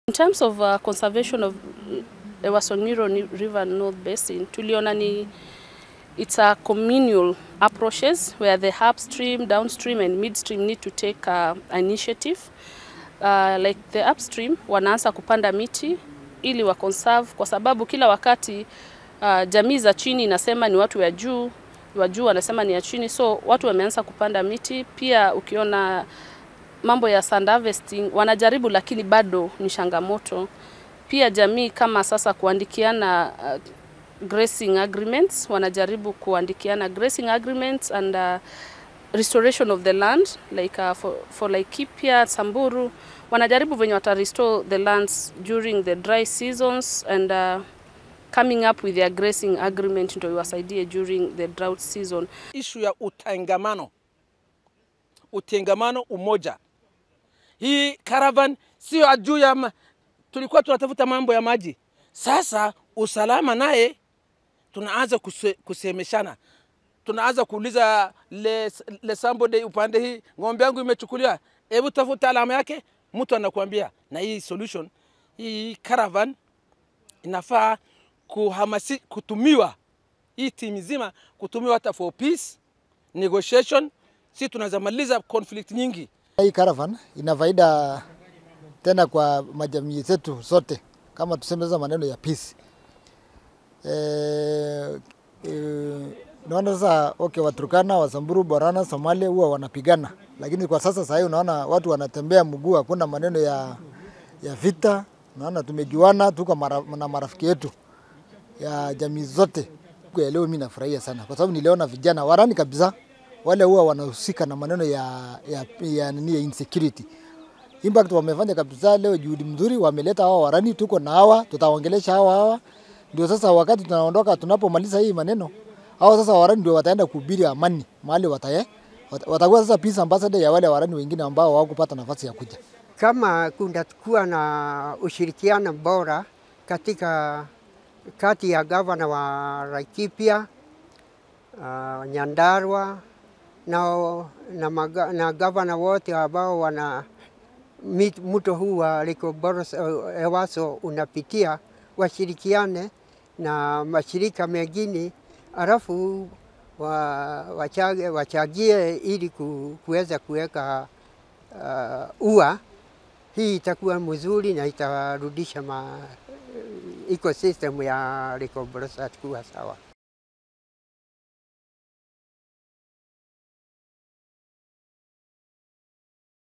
In terms of uh, conservation of uh, Ewasongiro Ni- River North Basin, tuliona ni it's a communal approaches where the upstream, downstream and midstream need to take uh, initiative. Uh, like the upstream wanaanza kupanda miti ili wa conserve kwa sababu kila wakati uh, jamii za chini inasema ni watu wa juu, wa juu wanasema ni ya chini, so watu wameanza kupanda miti. Pia ukiona mambo ya sand harvesting wanajaribu, lakini bado ni changamoto. Pia jamii kama sasa kuandikiana uh, grazing agreements, wanajaribu kuandikiana grazing agreements and uh, restoration of the land like uh, for, for Laikipia, Samburu wanajaribu venye wata restore the lands during the dry seasons and uh, coming up with their grazing agreement ndio iwasaidie during the drought season. ishu ya utangamano, utengamano, umoja. Hii caravan sio juu ya ma... tulikuwa tunatafuta mambo ya maji, sasa usalama naye tunaanza kuse, kusemeshana, tunaanza kuuliza le, le somebody upande hii, ng'ombe yangu imechukuliwa, hebu tafuta alama yake. Mtu anakuambia na hii solution, hii caravan inafaa kuhamasi, kutumiwa hii timu nzima kutumiwa hata for peace negotiation, si tunaweza maliza conflict nyingi. Hii caravan ina faida tena kwa majamii zetu zote, kama tuseme sasa maneno ya peace. E, e, naona sasa okay, Waturkana, Wasamburu, Borana, Somalia huwa wanapigana, lakini kwa sasa sahii unaona watu wanatembea mguu, hakuna maneno ya, ya vita. Naona tumejuana, tuko mara, na marafiki yetu ya jamii zote. Siku ya leo mimi nafurahia sana kwa sababu niliona vijana warani kabisa wale huwa wanahusika na maneno ya, ya, ya, nini ya insecurity. Impact wamefanya kabisa leo juhudi mzuri, wameleta hawa warani, tuko na hawa, tutaongelesha hawa hawa. Ndio sasa wakati tunaondoka, tunapomaliza hii maneno, hawa sasa warani ndio wataenda kuhubiri amani mahali wataye watakuwa sasa peace ambassador ya wale warani wengine ambao hawakupata nafasi ya kuja. Kama kutakuwa na ushirikiano bora katika kati ya gavana wa Laikipia uh, Nyandarua na, na, maga, na gavana wote ambao wana mit- mto huu wa Lake Boros uh, Ewaso unapitia washirikiane na mashirika mengine alafu wa, wachage, wachagie ili ku, kuweza kuweka uh, ua. Hii itakuwa mzuri na itarudisha ma, ecosystem ya Lake Boros kuwa sawa.